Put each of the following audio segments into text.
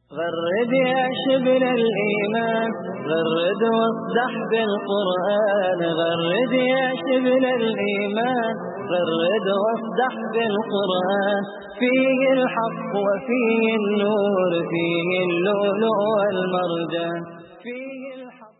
غرد يا شبل الإيمان غرد واصدح بالقرآن غرد يا شبل الإيمان غرد واصدح بالقرآن فيه الحق وفيه النور فيه اللؤلؤ والمرجان فيه الحق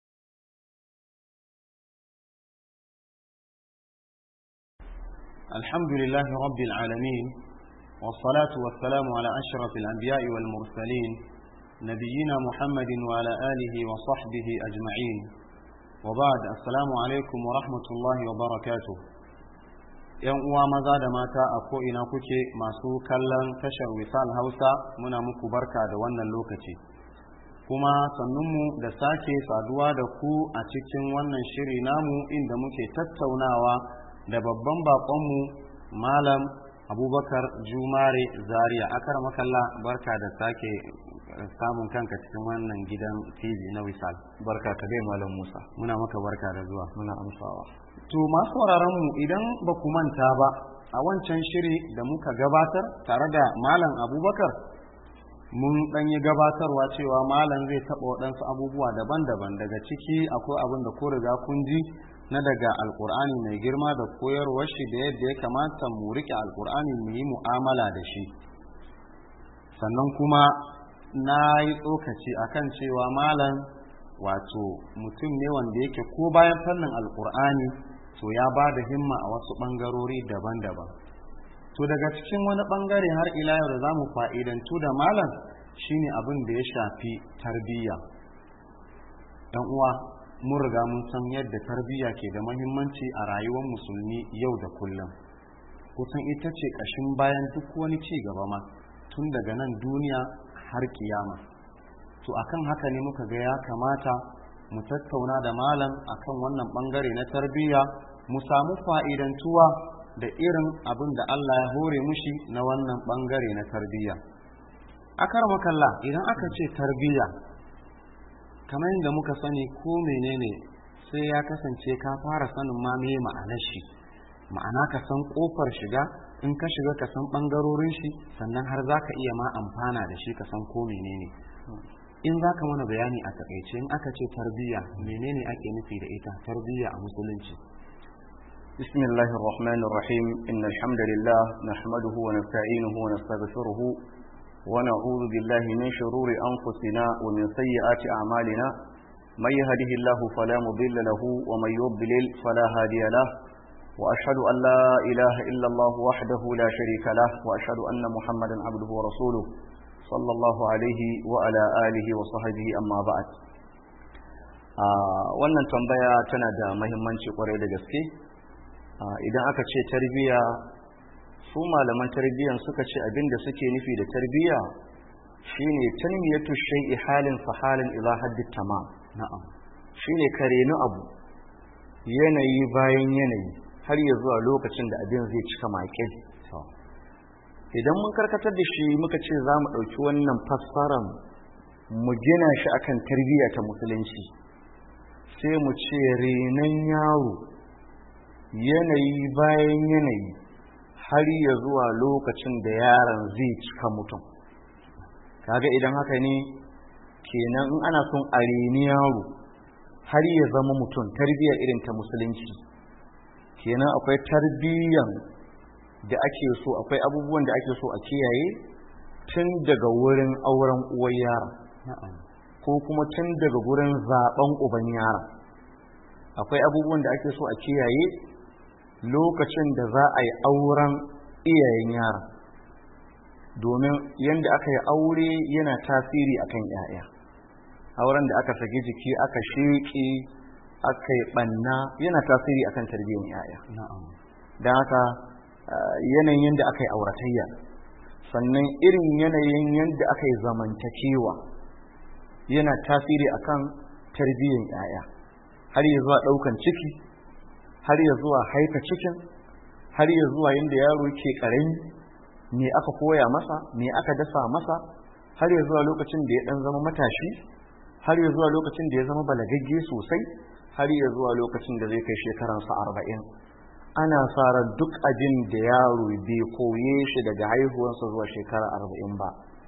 الحمد لله رب العالمين والصلاة والسلام على أشرف الأنبياء والمرسلين نبينا محمد وعلى آله وصحبه أجمعين وبعد السلام عليكم ورحمة الله وبركاته ‘Yan uwa maza da mata a ko'ina kuke masu kallon tashar wisal Hausa muna muku barka da wannan lokaci, kuma sannunmu da sake saduwa da ku a cikin wannan shiri namu inda muke tattaunawa da babban baƙonmu Malam abubakar jumare zaria akar makalla barka da sake samun kanka cikin wannan gidan tv na wisal barka ka dai malam musa muna maka barka da zuwa muna amsawa to masu mu idan ba ku manta ba a wancan shiri da muka gabatar tare da malam abubakar mun dan yi gabatarwa cewa malam zai taɓa waɗansu abubuwa daban-daban daga ciki akwai abin da ko riga kun ji na daga alkur'ani mai girma da koyarwar shi da yadda ya kamata mu rike alkur'ani mu yi mu'amala da shi sannan kuma na yi tsokaci akan cewa malam wato mutum ne wanda yake ko bayan fannin alkur'ani to ya ba da himma a wasu ɓangarori daban-daban to daga cikin wani ɓangare har ila yau da za mu fa'idantu da malam shine abin da ya shafi tarbiyya ɗan uwa mun riga mun san yadda tarbiyya ke da mahimmanci a rayuwar musulmi yau da kullum kusan ita ce ƙashin bayan duk wani ci gaba ma tun daga nan duniya har kiyama to akan haka ne muka ga ya kamata mu tattauna da malam akan wannan bangare na tarbiyya mu samu fa'idantuwa da irin abin da Allah ya hore mushi na wannan bangare na tarbiyya akar makalla idan aka ce tarbiyya kamar yadda muka sani ko menene sai ya kasance ka fara sanin ma me ma'anar shi ma'ana ka san kofar shiga in ka shiga ka san bangarorin shi sannan har za ka iya ma amfana da shi ka san ko menene in za ka mana bayani a takaice in aka ce tarbiyya menene ake nufi da ita tarbiyya a musulunci بسم الله الرحمن الرحيم إن الحمد لله نحمده ونستعينه ونستغفره ونعوذ بالله من شرور أنفسنا ومن سيئات أعمالنا من يهده الله فلا مضل له ومن يضلل فلا هادي له وأشهد أن لا إله إلا الله وحده لا شريك له وأشهد أن محمدا عبده ورسوله صلى الله عليه وعلى آله وصحبه أما بعد wannan tambaya tana da mahimmanci kwarai da gaske idan aka ce tarbiyya su malaman tarbiyyan suka ce abin da suke nufi da tarbiyya shine tanmiyatu shay'i halin fa halin ila haddi tamam na'am shine karenu abu yanayi bayan yanayi har ya zuwa lokacin da abin zai cika maƙil idan mun karkatar da shi muka ce za mu ɗauki wannan fassaran mu gina shi akan tarbiyya ta musulunci sai mu ce renon yaro yanayi bayan yanayi har ya zuwa lokacin da yaron zai cika mutum kaga idan haka ne kenan in ana son a reni yaro har ya zama mutum tarbiyyar irin ta musulunci kenan akwai tarbiyyan da ake so akwai abubuwan da ake so a kiyaye tun daga wurin auren uwar yara ko kuma tun daga wurin zaben uban yara akwai abubuwan da ake so a kiyaye lokacin da za a yi auren iyayen yara domin yadda aka yi aure yana tasiri akan 'ya'ya auren da aka saki jiki aka sheƙe aka yi ɓanna yana tasiri akan tarbiyyar 'ya'ya don haka yanayin yadda aka yi auratayya sannan irin yanayin yadda aka yi zamantakewa yana tasiri akan tarbiyyar 'ya'ya har ya zuwa ɗaukan ciki har ya zuwa haifa cikin har ya zuwa yadda yaro ke ƙarami me aka koya masa me aka dasa masa har ya zuwa lokacin da ya ɗan zama matashi har ya zuwa lokacin da ya zama balagagge sosai har ya zuwa lokacin da zai kai shekaransa arba'in ana fara duk abin da yaro bai koye shi daga haihuwarsa zuwa shekara arba'in ba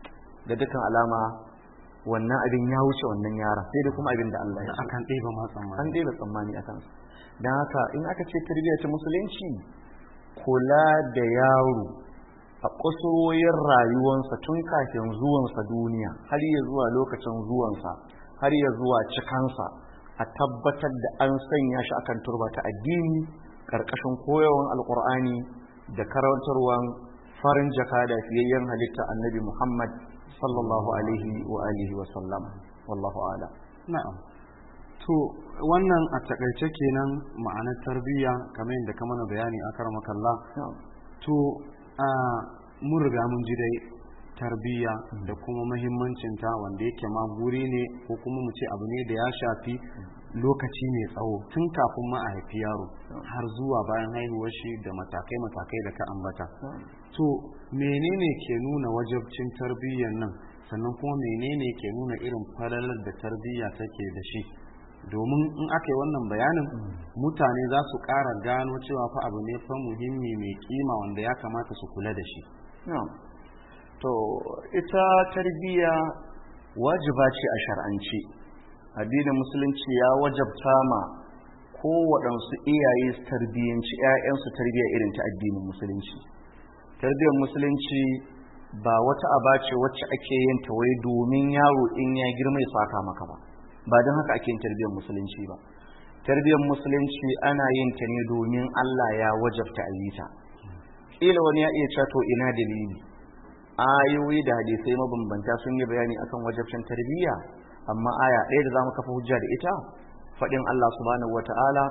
da dukkan alama wannan abin ya wuce wannan yaron sai da kuma abin da Allah ya so akan ɗeba ma an tsammani daina tsammani a kansa don haka in aka ce tarbiyya ta musulunci kula da yaro a kusurwoyin rayuwansa tun kafin zuwansa duniya har ya zuwa lokacin zuwansa har ya zuwa cikansa a tabbatar da an sanya shi akan turba ta addini karkashin koyawan alkur'ani da karantarwan farin jaka da fiyayyen halitta annabi muhammad sallallahu alaihi wa alihi wa sallam wallahu ala na'am to wannan a takaice kenan ma'anar tarbiyya kamar yadda ka mana bayani a karmakalla to a mun riga mun ji dai tarbiyya da kuma mahimmancinta wanda yake ma guri ne ko kuma mu ce abu ne da ya shafi lokaci mai tsawo tun kafin ma a haifi yaro har zuwa bayan haihuwar shi da matakai matakai da ka ambata to menene ke nuna wajabcin tarbiyyar nan sannan kuma menene ke nuna irin falalar da tarbiyya take da shi domin in aka yi wannan bayanin mutane za su ƙara gano cewa fa abu ne fa muhimmi mai kima wanda ya kamata su kula da shi Na'am. To ita tarbiyya wajiba ce a shar'anci. Addinin musulunci ya wajabta ma kowaɗansu iyaye su tarbiyyanci 'ya'yansu tarbiyya irin ta addinin musulunci. Tarbiyyar musulunci ba wata aba ce wacce ake yin ta wai domin yaro in ya girma ya saka maka ba. Ba don haka ake yin tarbiyyar musulunci ba. Tarbiyyar musulunci ana yin ta ne domin Allah ya wajabta a yi ta. kila wani ya iya cewa to ina dalili ayoyi da hadisai mabambanta sun yi bayani akan wajabcin tarbiyya amma aya ɗaya da zamu kafa hujja da ita faɗin Allah subhanahu wata'ala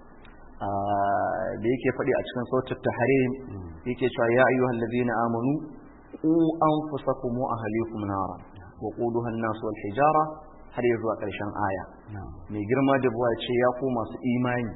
da yake faɗi a cikin sautar tahrim yake cewa ya ayyuhal ladina amanu qu anfusakum wa ahlikum nara wa quduha an-nas wal hijara har ya zuwa ƙarshen aya mai girma da buwa ce ya ku masu imani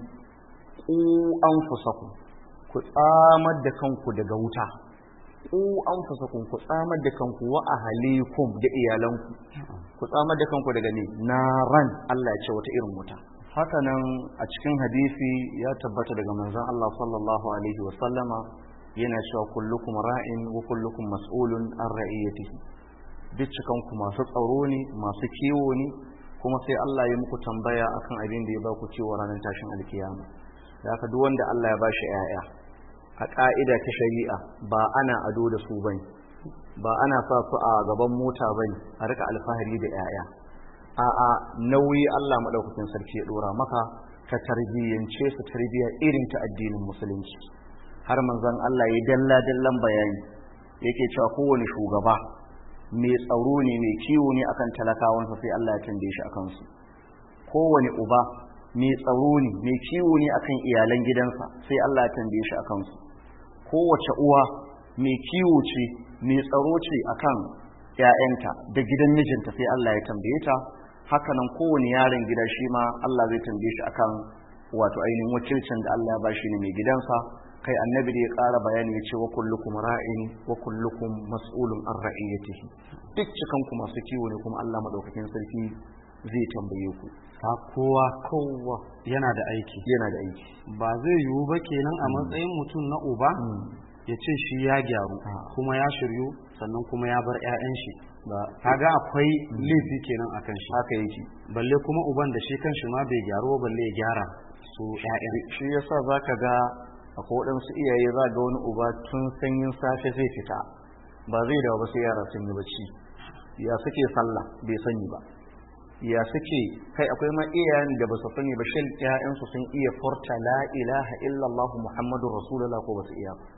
qu anfusakum ku tsamar da kanku daga wuta ku an fasakun ku tsamar da kanku wa ahalikum da iyalanku ku tsamar da kanku daga ne naran Allah ya ce wata irin wuta haka nan a cikin hadisi ya tabbata daga manzon Allah sallallahu alaihi wa sallama yana cewa kullukum ra'in wa kullukum mas'ulun an ra'iyatihi duk cikan ku masu tsaro ne masu kiwo ne kuma sai Allah ya muku tambaya akan abin da ya ba ku ciwo ranar tashin alkiyama da haka duk wanda Allah ya bashi 'ya'ya a ƙa'ida ta shari'a ba ana ado da su bane ba ana sa su a gaban mota bane a rika alfahari da 'ya'ya a'a nauyi Allah madaukakin sarki ya dora maka ka tarbiyyance su tarbiyya irin ta addinin musulunci har manzon Allah ya dalla dallan bayani yake cewa kowane shugaba mai tsaro ne mai kiwo ne akan talakawansa sai Allah ya tambaye shi akan su kowane uba mai tsaro ne mai kiwo ne akan iyalan gidansa sai Allah ya tambaye shi akan su kowace uwa mai kiwo ce mai tsaro ce akan ƴaƴanta da gidan mijinta sai Allah ya tambaye ta hakanan kowane yaron gida shi ma Allah zai tambaye shi akan wato ainihin wakilcin da Allah ya ba shi ne mai gidansa kai annabi da ya ƙara bayani ya ce wa kullukum ra'in wa kullukum mas'ulun an ra'iyatihi duk cikan ku masu kiwo ne kuma Allah madaukakin sarki zai tambaye ku fa kowa kowa yana da aiki yana da aiki ba zai yiwu ba kenan a matsayin mutum na uba ya ce shi ya gyaru kuma ya shiryu sannan kuma ya bar 'ya'yan shi ba kaga akwai laifi kenan akan shi haka yake balle kuma uban da shi kanshi ma bai gyaru ba balle ya gyara su 'ya'yan shi yasa zaka ga akwai waɗansu iyaye za ga wani uba tun sanyin safe zai fita ba zai dawo ba sai yara sun yi bacci ya suke sallah bai sani ba ya suke kai akwai ma iyayen da ba su sani ba shin ƴaƴansu sun iya furta la ilaha illallah muhammadur rasulullah ko ba su iya ba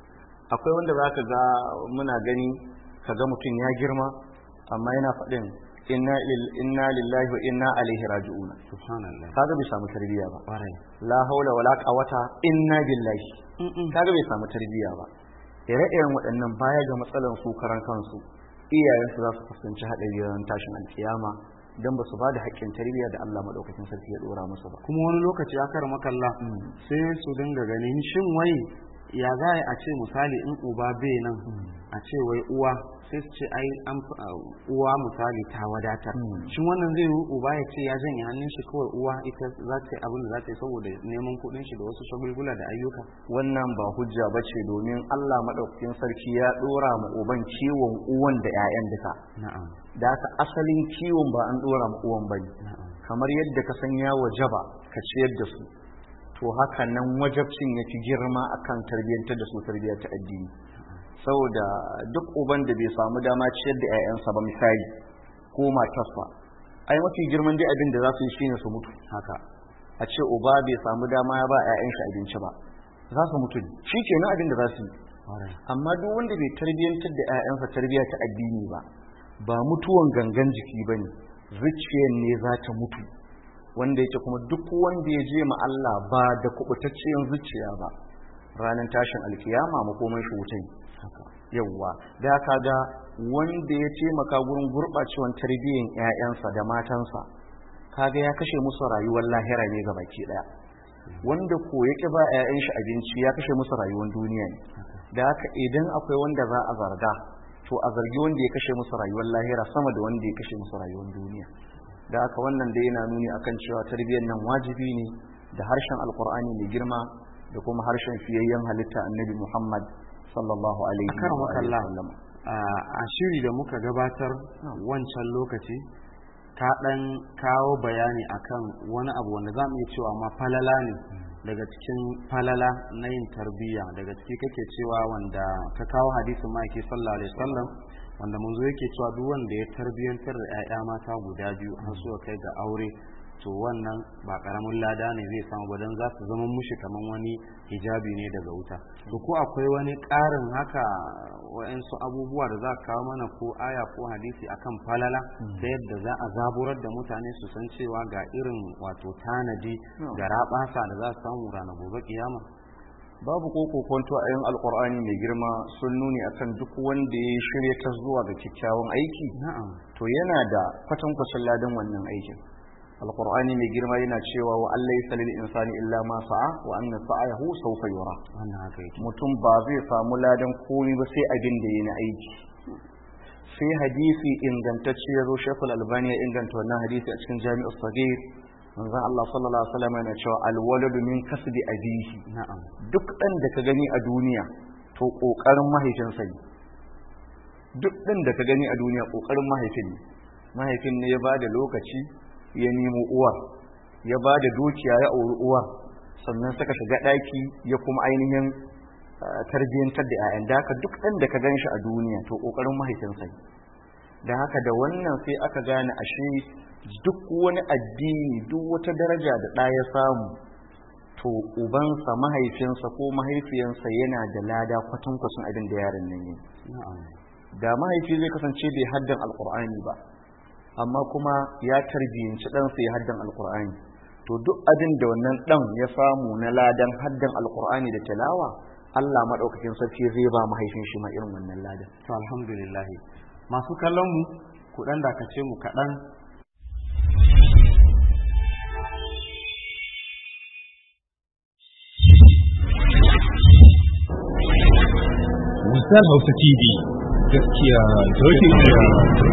akwai wanda zaka ga muna gani kaga mutum ya girma amma yana faɗin inna lil- inna lillahi wa inna ilaihi raji'un subhanallah kaga bai samu tarbiyya ba ƙwarai la haula wala quwwata inna billahi kaga bai samu tarbiyya ba ire-iren waɗannan baya ga matsalan su karan kansu iyayensu za su fuskanci haɗari ran tashin alkiyama dan ba su ba da haƙƙin tarbiyya da Allah madaukakin sarki ya dora musu ba kuma wani lokaci ya kar makalla sai su dinga ganin shin wai ya za a ce misali in uba bai nan a ce wai uwa sai su ce ai an fi- a, uwa misali ta wadatar shin wannan zai yi uba ya ce ya janye hannun shi kawai uwa ita za ta yi abin da za ta yi saboda neman kuɗin shi da wasu shagulgula da ayyuka wannan ba hujja ba ce domin Allah maɗaukakin sarki ya ɗora ma uban kiwon uwan da 'ya'yan duka na'am da haka asalin kiwon ba an ɗora ma uwan ba ne na'am kamar yadda ka san ya wajaba ka ciyar da su to haka nan wajabcin ya fi girma akan tarbiyyantar da su tarbiyyar ta addini saboda duk uban da bai samu dama ciyar da 'ya'yansa ba misali ko matarsa ai mafi girman dai abin da za su yi shine su mutu haka a ce uba bai samu dama ya ba 'ya'yan shi abinci ba za su mutu shi kenan abin da za su yi Alright. amma duk wanda bai tarbiyyantar da 'ya'yansa tarbiyya ta addini ba ba mutuwan gangan jiki ba ne zuciyar ne za ta mutu wanda yake kuma duk wanda ya je ma Allah ba da kubutacciyar zuciya ba ranar tashin alkiyama makoman shi wutai yawwa da ka ga wanda ya taimaka gurin gurɓacewan tarbiyyar 'ya'yansa da matansa kaga ya kashe musu rayuwar lahira ne ga baki ɗaya wanda ko ya ƙi ba 'ya'yan shi abinci ya kashe musu rayuwar duniya ne da haka idan akwai wanda za a zarga to a zargi wanda ya kashe musu rayuwar lahira sama da wanda ya kashe musu rayuwar duniya da haka wannan dai yana nuni akan cewa tarbiyyar nan wajibi ne da harshen alkur'ani mai girma da kuma harshen fiyayyen halitta annabi muhammad sallallahu alaihi Akar wa alihi makalla. wasallam. a a shiri da muka gabatar wancan lokaci ka ɗan kawo bayani akan wani abu wanda za mu iya cewa ma falala ne daga cikin falala na yin tarbiyya daga ciki kake cewa wanda ka kawo hadisin ma'aiki sallallahu alaihi wasallam wanda manzo yake cewa duk wanda ya tarbiyyantar da 'ya'ya mata guda biyu har suka kai ga aure to wannan ba karamin lada ne zai samu ba don za su zama mushi kamar wani hijabi ne daga wuta to ko akwai wani ƙarin haka wa'yansu abubuwa da za ka kawo mana ko aya ko hadisi akan falala ta yadda za a zaburar da mutane su san cewa ga irin wato tanadi da raɓasa da za su samu ranar gobe kiyama babu ko kokonto a yin alkur'ani mai girma sun nuni akan duk wanda ya shirya ta zuwa ga kyakkyawan aiki na'am to yana da kwatankwacin ladan wannan aikin alkur'ani mai girma yana cewa wa Allah ya salil insani illa ma sa'a wa anna sa'ayahu sawfa yura wannan haka yake mutum ba zai samu ladan komai ba sai abin da yana aiki sai hadisi ingantacce ya zo shekul albani ya inganta wannan hadisi a cikin jami'ar sagir manzon Allah sallallahu alaihi wasallam yana cewa alwaladu min kasbi abihi na'am duk ɗan da ka gani a duniya to ƙoƙarin mahaifinsa ne duk ɗan da ka gani a duniya ƙoƙarin mahaifin ne mahaifin ne ya ba da lokaci ya nemo uwar ya ba da dukiya ya auri uwar sannan suka shiga ɗaki ya kuma ainihin ah, tarbiyyantar da 'ya'yan da haka duk ɗan da ka gan shi a duniya to ƙoƙarin mahaifinsa ne da haka da wannan sai aka gane ashe duk wani addini duk wata daraja da ɗa ya samu to ubansa mahaifinsa ko mahaifiyansa yana da lada kwatankwacin abin da yaron nan yi na'am da mahaifi zai kasance bai haddan alkur'ani ba amma kuma ya tarbiyyanci ɗansa ya haddan alkur'ani to duk abin da wannan ɗan ya samu na ladan haddan alkur'ani da tilawa Allah maɗaukakin sarki zai ba mahaifin shi ma irin wannan ladan to alhamdulillah masu kallon mu ku dan dakace mu kaɗan Wisal Hausa TV gaskiya dokin tsaya.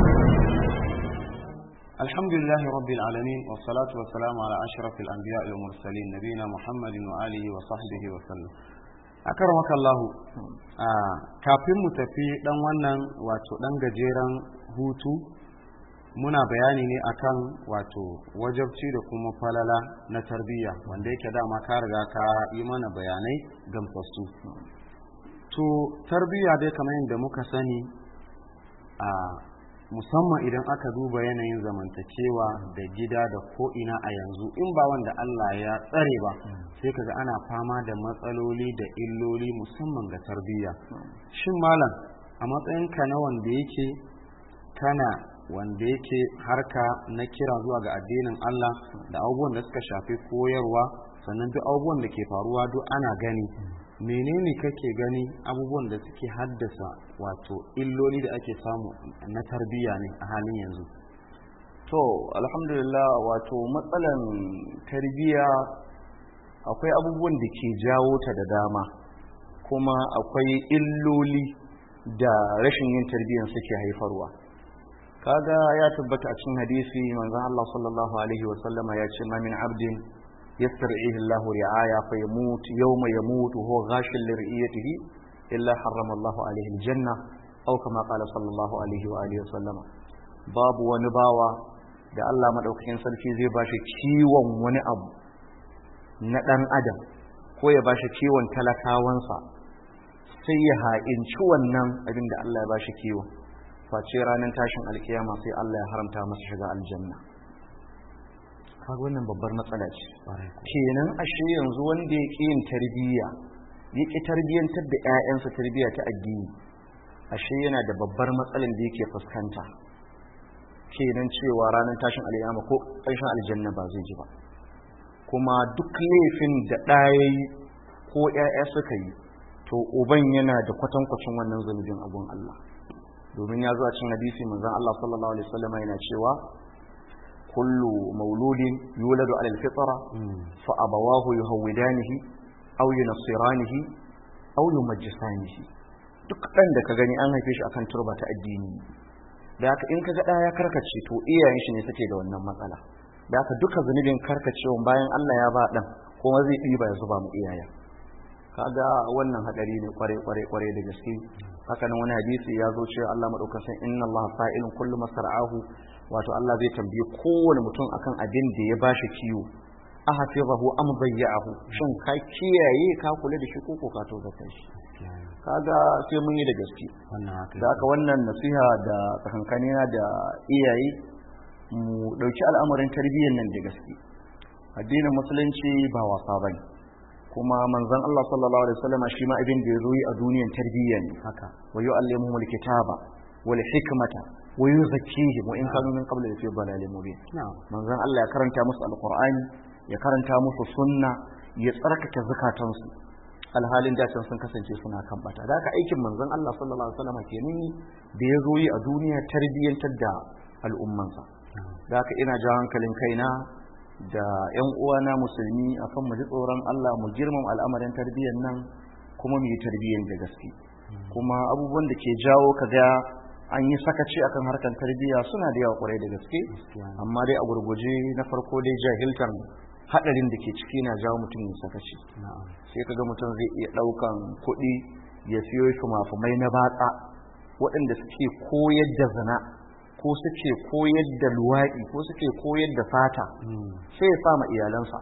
الحمد لله رب العالمين والصلاة والسلام على أشرف الأنبياء والمرسلين نبينا محمد وآله وصحبه وسلم أكرمك الله آه kafin mu tafi dan wannan wato dan gajeren hutu muna bayani ne akan wato wajabci da kuma falala na tarbiyya wanda yake dama ka riga ka yi mana bayanai gamsassu to tarbiyya dai kamar yadda muka sani a musamman idan aka duba yanayin zamantakewa da gida da ko'ina a yanzu in ba wanda Allah ya tsare ba sai kaga ana fama da matsaloli da illoli musamman ga tarbiyya shin malam a matsayinka na wanda yake kana wanda yake harka na kira zuwa ga addinin Allah da abubuwan da suka shafi koyarwa sannan duk abubuwan da ke faruwa duk ana gani menene kake gani abubuwan da suke haddasa wato illoli da ake samu na tarbiyya ne a halin yanzu to alhamdulillah wato matsalan tarbiyya akwai abubuwan da ke jawo ta da dama kuma akwai illoli da rashin yin tarbiyyar suke haifarwa kaga ya tabbata a cikin hadisi manzon Allah sallallahu alaihi wa sallama ya ce ma min abdin yastar'ihi Allah ri'aya fa yamut yawma yamut huwa ghashil li ri'yatihi illa harrama Allah alaihi aljanna aw kama qala sallallahu alaihi wa alihi wa sallama babu wani bawa da Allah madaukakin sarki zai bashi kiwon wani abu na dan adam ko ya bashi kiwon talakawansa sai ya ha'inci wannan abin da Allah ya bashi kiwon face ranar tashin alkiyama sai Allah ya haramta masa shiga aljanna kaga wannan babbar matsala ce kenan ashe yanzu wanda ya ƙi yin tarbiyya ya ƙi tarbiyyantar da 'ya'yansa tarbiyya ta addini ashe yana da babbar matsalar da yake fuskanta kenan cewa ranar tashin alkiyama ko ƙarshen aljanna ba zai ji ba kuma duk laifin da ɗaya ko 'ya'ya suka yi to uban yana da kwatankwacin wannan zunubin abun Allah domin ya zo a cikin hadisi manzon Allah sallallahu alaihi wasallam yana cewa kullu mauludin yuladu ala alfitra fa abawahu yuhawidanihi aw yunassiranihi aw yumajjisanihi duk dan da ka gani an haife shi akan turba ta addini da haka in kaga ɗaya ya karkace to iyayen shi ne suke da wannan matsala da haka duka zunubin karkacewa bayan Allah ya ba dan kuma zai ɗiba ya zuba mu iyayen kaga wannan hadari ne kware kware kware da gaske haka nan wani hadisi ya zo cewa Allah madaukakin inna Allah fa'ilun kullu masar'ahu wato Allah zai tambaye kowane mutum akan abin da ya bashi kiwo ahfizahu am dayya'ahu shin ka kiyaye ka kula da shi ko ko ka tozata shi kaga sai mun yi da gaske da haka wannan nasiha da tsakankanina da iyaye mu dauki al'amarin tarbiyyar nan da gaske addinin musulunci ba wasa bane kuma manzon Allah sallallahu alaihi wasallam shi ma abin da ya zo yi a duniyar tarbiyya ne haka wa yu'allimuhumul kitaba wal hikmata wa yuzakkihim wa in kanu min qabl fi dalalin mubin manzon Allah ya karanta musu alqur'ani ya karanta musu sunna ya tsarkake zakatansu alhalin da can sun kasance suna kan bata da haka aikin manzon Allah sallallahu alaihi wasallam kenan da ya zo yi a duniya tarbiyyantar da al'ummansa da haka ina jawo hankalin kaina da ‘yan uwana musulmi akan mu ji tsoron Allah mu girmama al'amarin tarbiyyar nan kuma mu yi tarbiyyar da gaske kuma abubuwan da ke jawo ka ga an yi sakaci akan harkar tarbiyya suna da yawa kwarai da gaske amma dai a gurguje na farko dai jahiltan hadarin da ke ciki na jawo mutum ya sakaci sai ka ga mutum zai iya daukan kuɗi ya siyo fumafumai na batsa waɗanda suke koyar da zina ko suke koyar da luwaɗi ko suke koyar da fata sai ya sama iyalansa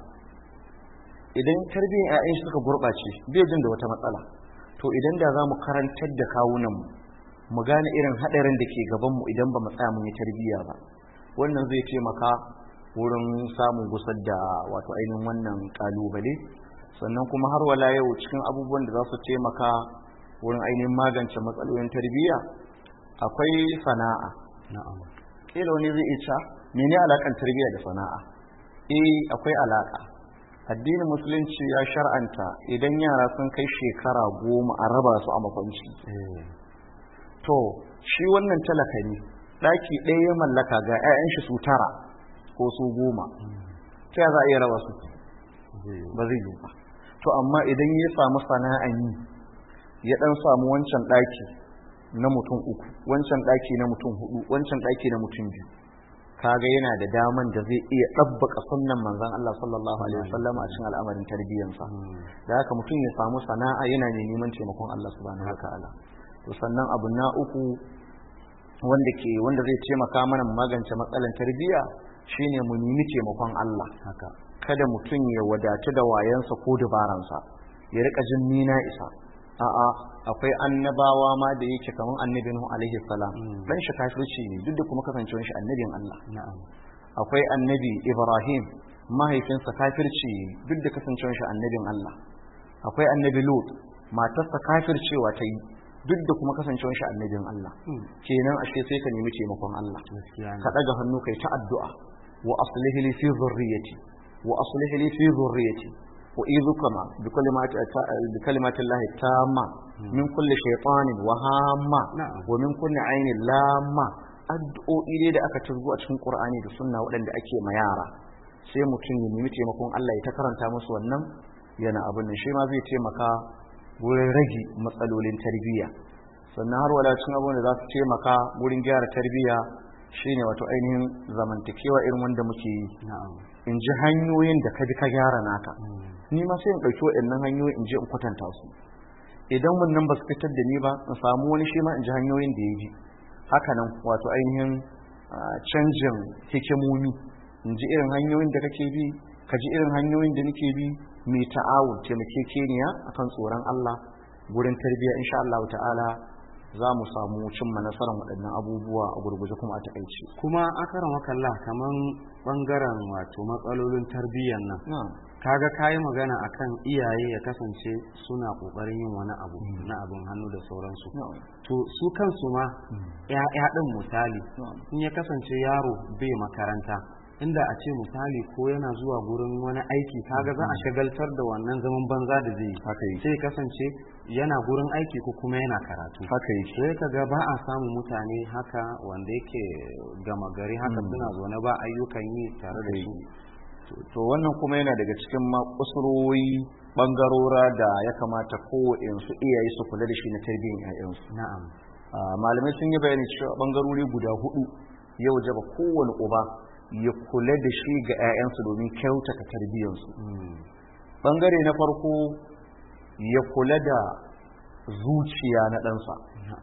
idan tarbiyyar 'ya'yan shi suka gurɓace bai jin da wata matsala to idan da za mu karantar da kawunanmu mu gane irin haɗarin da ke gabanmu idan ba mu tsaya mun yi tarbiyya ba wannan zai taimaka wurin samun gusar da wato ainihin wannan ƙalubale sannan kuma har wala yau cikin abubuwan da za su taimaka wurin ainihin magance matsalolin tarbiyya akwai sana'a na'am kila wani zai iya mene alakan tarbiyya da sana'a eh akwai alaka addinin musulunci ya shar'anta idan yara sun kai shekara goma a raba su a makwanci to shi wannan talaka ne ɗaki ɗaya ya mallaka ga 'ya'yan shi su tara ko su goma ta za a iya raba su ba zai yi ba to amma idan ya samu sana'an yi ya ɗan samu wancan ɗaki na mutum uku wancan ɗaki na mutum hudu wancan ɗaki na mutum biyu kaga yana da daman da zai iya ɗabbaka sunnan manzon Allah sallallahu alaihi wasallam a cikin al'amarin tarbiyyansa da haka mutum ya samu sana'a yana ne neman taimakon Allah subhanahu wataala to sannan abu na uku wanda ke wanda zai taimaka mana magance matsalan tarbiyya shine mu nemi taimakon Allah haka kada mutum ya wadatu da wayansa ko dabaransa ya rika jin ni na isa a'a akwai annabawa ma da yake kamar annabi Nuhu alaihi salam dan shi kafirci ne duk da kuma kasancewar shi annabin Allah akwai annabi Ibrahim mahaifinsa kafirci duk da kasancewar shi annabin Allah akwai annabi Lut matarsa kafircewa ta yi duk da kuma kasancewar shi annabin Allah kenan ashe sai ka nemi taimakon Allah ka daga hannu kai ta addu'a wa aslih li fi dhurriyyati wa aslih li fi dhurriyyati وإذكما بكلمات بكلمات الله التامة من كل شيطان وهامة ومن كل عين لامة addu'o'i dai da aka turgo a cikin Qur'ani da sunna waɗanda ake ma yara sai mutum ya nemi taimakon Allah ya ta karanta musu wannan yana abin nan shi ma zai taimaka wurin rage matsalolin tarbiyya sannan har wala cin abubuwan da za su taimaka wurin gyara tarbiyya shine wato ainihin zamantakewa irin wanda muke yi in ji hanyoyin da ka bi ka gyara naka ni ma sai in ɗauki waɗannan hanyoyi in je in kwatanta su idan wannan ba su fitar da ni ba in samu wani shi ma in ji hanyoyin da ya ji haka nan wato ainihin canjin hikimomi in ji irin hanyoyin da kake bi ka ji irin hanyoyin da nake bi mai ta'awun taimakekeniya akan tsoron Allah gurin tarbiyya insha Allah ta'ala za mu samu cimma nasarar waɗannan abubuwa a gurguje kuma a takaice kuma akaran wakalla kaman bangaren wato matsalolin tarbiyyar nan kaga kayi magana akan iyaye ya kasance suna kokarin yin wani abu na abin hannu da sauransu to su kansu ma ya'ya din misali in ya kasance yaro bai makaranta inda a ce misali ko yana zuwa gurin wani aiki kaga za a shagaltar da wannan zaman banza da zai yi sai kasance yana gurin aiki ko kuma yana karatu haka yi sai kaga ba a samun mutane haka wanda yake gama gari haka suna zaune ba ayyukan yi tare da su to wannan kuma yana daga cikin makusurori bangarora da ya kamata kowaɗansu iyaye su kula da shi na tarbiyyar 'ya'yansu na'am malamai sun yi bayani cewa bangarori guda hudu yau jaba kowane uba ya kula da shi ga 'ya'yansu domin kyautata tarbiyyarsu bangare na farko ya kula da zuciya na ɗansa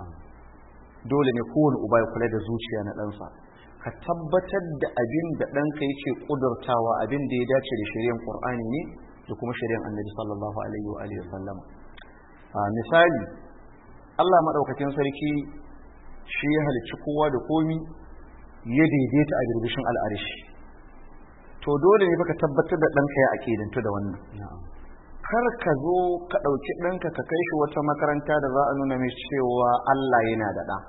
dole ne kowane uba ya kula da zuciya na ɗansa ka tabbatar da abin da ɗanka yake ƙudurtawa abin da ya dace da shari'ar ƙur'ani ne da kuma shari'ar annabi sallallahu alaihi wa alihi sallam misali Allah maɗaukakin sarki shi ya halicci kowa da komi ya daidaita a birbishin al'arishi to dole ne baka tabbatar da ɗanka ya aƙidantu da wannan kar ka zo ka ɗauki ɗanka ka kai shi wata makaranta da za a nuna mai cewa Allah yana da ɗa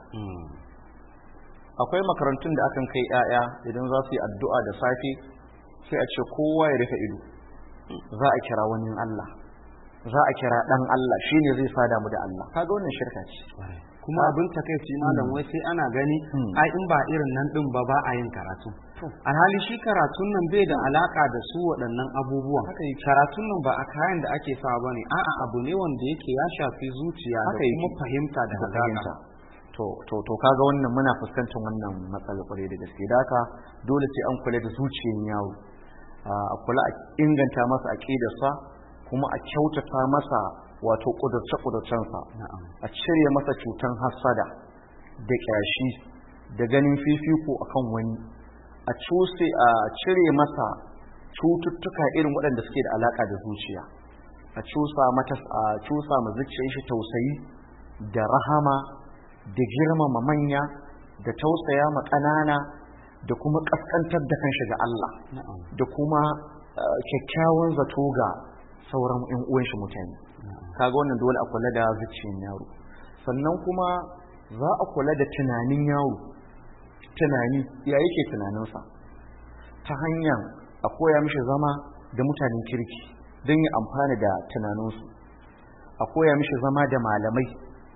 akwai makarantun da akan kai 'ya'ya idan za su yi addu'a da safe sai a ce kowa ya rufe ido za a kira wani Allah za a kira ɗan Allah shine zai sada mu da Allah kaga wannan shirka ce kuma abin takaici malam wai sai ana gani ai in ba irin nan din ba ba a yin karatu alhali shi karatun nan bai da alaka da su waɗannan abubuwan karatun nan ba a kayan da ake sa bane a'a abu ne wanda yake ya shafi zuciya da kuma fahimta da hazaka to to to kaga wannan muna fuskantar wannan matsalar kwarai da gaske da haka dole sai an kula da zuciyar yawo a kula a inganta masa aqidarsa kuma a kyautata masa wato kudurce-kudurcensa a cire masa cutan hassada da ƙyashi da ganin fifiko akan wani a cuse a cire masa cututtuka irin waɗanda suke da alaƙa da zuciya a cusa mata a cusa ma zuciyar shi tausayi da rahama da girmama manya da tausaya ma ƙanana da kuma ƙasƙantar da kanshi ga Allah da kuma kyakkyawan zato ga sauran 'yan uwan shi mutane kaga wannan dole a kula da zuciyar yaro sannan kuma za a kula da tunanin yaro tunani ya yake tunaninsa ta hanyar a koya mishi zama da mutanen kirki don ya amfana da tunaninsu a koya mishi zama da malamai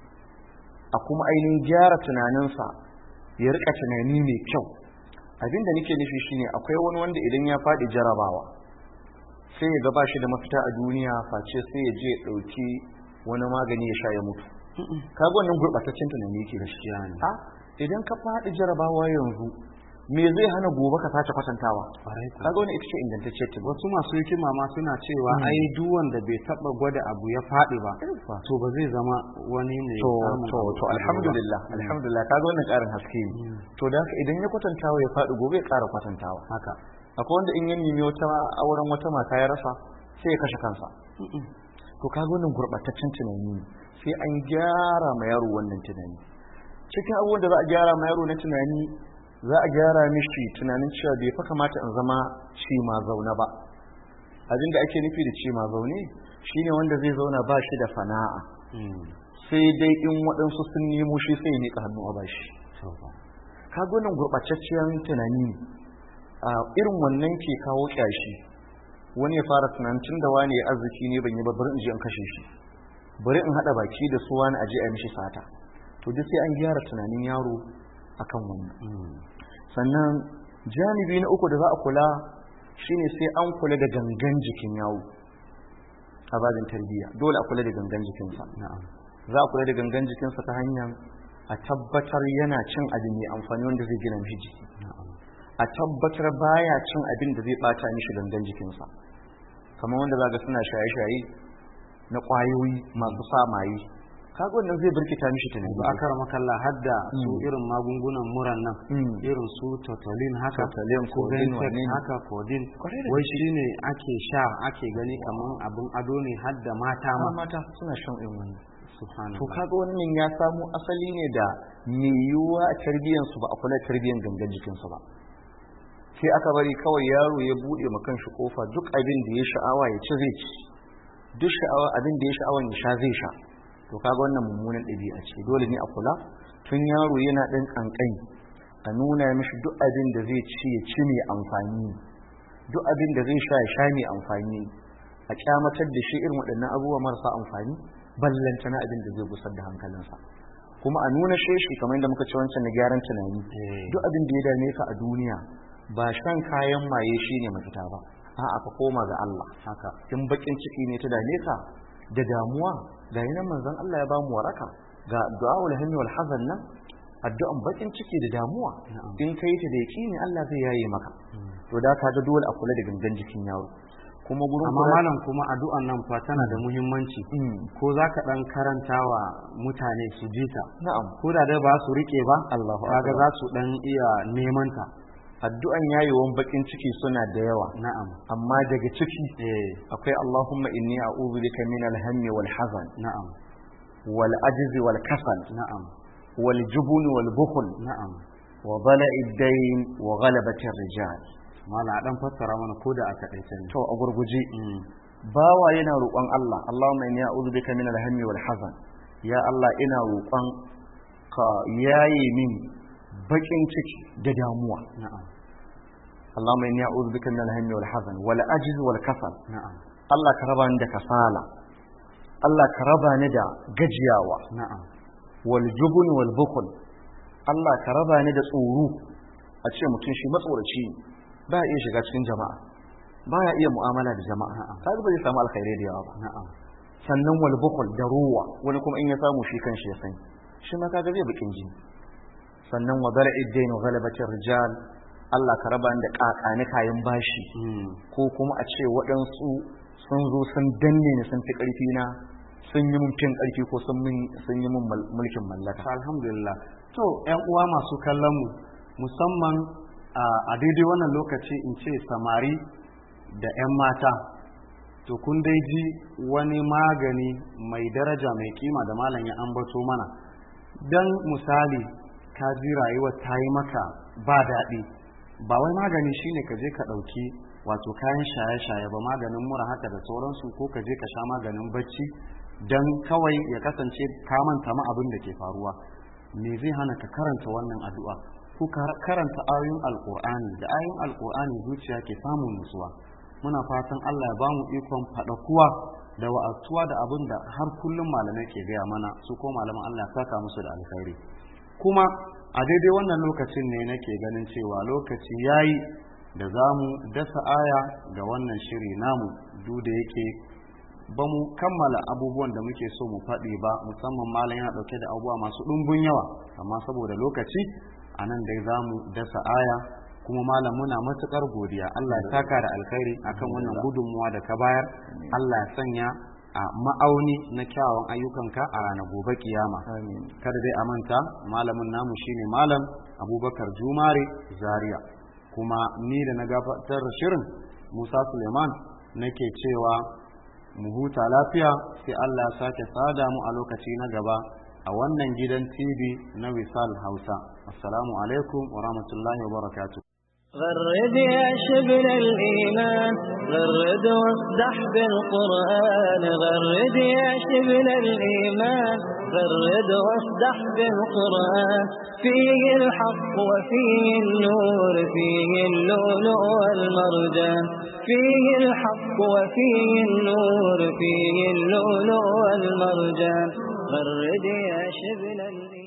a kuma ainihin gyara tunaninsa ya rika tunani mai kyau abinda nake nufi shine akwai wani wanda idan ya faɗi jarabawa sai ya gaba shi da mafita a duniya face sai ya je ɗauki wani magani ya sha ya mutu kaga wannan gurɓataccen tunani yake gaskiya ne a idan ka faɗi jarabawa yanzu me zai hana gobe ka sace kwatantawa kaga wannan ita ce ingantacce ce wasu masu hikima ma suna cewa ai duk wanda bai taba gwada abu ya faɗi ba to ba zai zama wani mai to to to alhamdulillah alhamdulillah kaga wannan ƙarin haske ne to da haka idan ya kwatantawa ya faɗi gobe ya ƙara kwatantawa haka akwai wanda in ya nemi wata auren wata mata ya rasa sai ya kashe kansa to kaga wannan gurɓataccen tunani ne sai an gyara ma yaro wannan tunani cikin abubuwan da za a gyara ma yaro na tunani za a gyara mishi tunanin cewa bai fa kamata in zama ci ma zaune ba abin da ake nufi da ci ma zaune shine wanda zai zauna ba shi da fana'a sai dai in waɗansu sun nemo shi sai ya miƙa hannu a bashi kaga wannan gurɓataccen tunani ne a irin wannan ke kawo ƙyashi wani ya fara tunanin tun da wani ya arziki ne ban yi ba bari in je in kashe shi bari in haɗa baki da su wani aje a mishi sata to duk sai an gyara tunanin yaro akan wannan sannan janibi na uku da za a kula shine sai an kula da gangan jikin yawo a babin tarbiyya dole a kula da gangan jikinsa za a kula da gangan jikinsa ta hanyar a tabbatar yana cin abin mai amfani wanda zai gina mishi jiki a tabbatar baya cin abin da zai bata mishi gangan jikinsa kamar wanda zaga suna shaye-shaye na kwayoyi masu sa maye kaga wannan zai birkita mishi tunani ba akar makalla hadda su irin magungunan muran nan Mm. irin su totolin haka Totolin, su codeine, Ventex wane ne? haka codeine Kwarai da wai shine ake sha ake gani kaman abin ado ne hadda mata amma ma mata suna shan irin wannan subhanallah to kaga wannan ya samo asali ne da mai yiwuwa a tarbiyyarsu ba a kula da tarbiyyar gangan jikinsu ba sai aka bari kawai yaro ya buɗe ma kanshi kofa duk abin da ya sha'awa ya ci zai ci duk sha'awa abin da ya sha'awa ya sha zai sha to kaga wannan mummunan ɗabi'a ce dole ne a kula tun yaro yana ɗan ƙanƙani a nuna mishi duk abin da zai ci ya ci mai amfani duk abin da zai sha ya sha mai amfani a kyamatar da shi irin waɗannan abubuwa marasa amfani ballanta na abin da zai gusar da hankalinsa kuma a nuna sheshi kamar yadda muka ci wancan na gyaran tunani Eh. duk abin da ya dame ka a duniya ba shan kayan maye shine mafita ba a'a ka koma ga Allah haka in bakin ciki ne ta dame ka da damuwa ga yanan manzon Allah ya ba mu waraka ga du'aul hammi wal hazan nan addu'an bakin ciki da damuwa in kai ta da yaqini Allah zai yaye maka to da ka ga dole a kula da gangan jikin yaro kuma gurin amma kula- malam kuma addu'an nan fa tana da muhimmanci Mm. ko za ka dan karanta wa mutane su ji ta na'am ko da dai ba su rike ba Allahu kaga akbar. za su dan iya neman ta addu'an yayewan bakin ciki suna da yawa na'am amma daga ciki eh akwai Allahumma inni a'udhu bika min al-hammi wal hazan na'am wal ajzi wal kasal na'am wal jubun wal bukhl na'am wa dhala'i ad-dayn wa ghalabati ar-rijal mala a dan fassara mana ko da aka dace ne to a gurguje Mm. bawa yana roƙon Allah Allahumma inni a'udhu bika min al-hammi wal hazan ya Allah ina roƙon ka yaye min bakin ciki da damuwa na'am Allahumma inni a'udhu bika min al-hammi wal hazan wal ajzi wal kasal na'am Allah ka raba ni da kasala Allah ka raba ni da gajiyawa na'am wal jubun wal bukhl Allah ka raba ni da tsoro a ce mutum shi matsoraci ne ba ya iya shiga cikin jama'a ba ya iya mu'amala da jama'a kaga ba zai samu alkhairai da yawa ba na'am sannan wal bukhl da ruwa wani kuma in ya samu shi kanshi ya sani shi ma kaga zai bakin jini sannan wa dala'i dain wa ghalabati rijal Allah ka raba ni da kakani kayan bashi Mm. ko kuma a ce waɗansu sun zo sun danne ni sun fi ƙarfi na sun yi mun fin ƙarfi ko sun min- sun yi mun mal- mulkin mallaka To, alhamdulillah to yan uwa masu kallon mu musamman a a daidai wannan lokaci in ce samari da 'yan mata to kun dai ji wani magani mai daraja mai kima da malam ya ambato mana don misali ka ji rayuwa ta yi maka ba daɗi ba wai magani shine ka je ka ɗauki wato kayan shaye-shaye ba maganin mura haka da sauransu ko ka je ka sha maganin bacci don kawai ya kasance ka manta ma abin da ke faruwa me zai hana ka karanta wannan addu'a ko ka karanta ayoyin alkur'ani da ayoyin alkur'ani zuciya ke samun nutsuwa muna fatan Allah ya ba mu ikon faɗakuwa da wa'azuwa da abin da har kullum malamai ke gaya mana su ko malaman Allah ya saka musu da alkhairi kuma a daidai wannan lokacin ne nake ganin cewa lokaci yayi da za mu dasa aya ga wannan shiri namu duk da yake ba mu kammala abubuwan da muke so mu faɗi ba musamman malam yana ɗauke da abubuwa masu ɗumbin yawa amma saboda lokaci a nan dai za mu dasa aya kuma malam muna matuƙar godiya Allah ya saka da alkhairi akan wannan gudunmuwa da ka bayar Allah ya sanya a ma'auni na kyawun ayyukanka a ranar gobe kiyama kada dai a manta malamin namu shine malam abubakar jumare zaria kuma ni da na gabatar da shirin musa suleiman nake cewa mu huta lafiya sai allah ya sake sada mu a lokaci na gaba a wannan gidan tv na wisal hausa assalamu alaikum wa rahmatullahi wa barakatuh غرد يا شبل الإيمان غرد واصدح بالقرآن غرد يا شبل الإيمان غرد واصدح بالقرآن فيه الحق وفيه النور فيه اللؤلؤ والمرجان فيه الحق وفيه النور فيه اللؤلؤ والمرجان غرد يا شبل الإيمان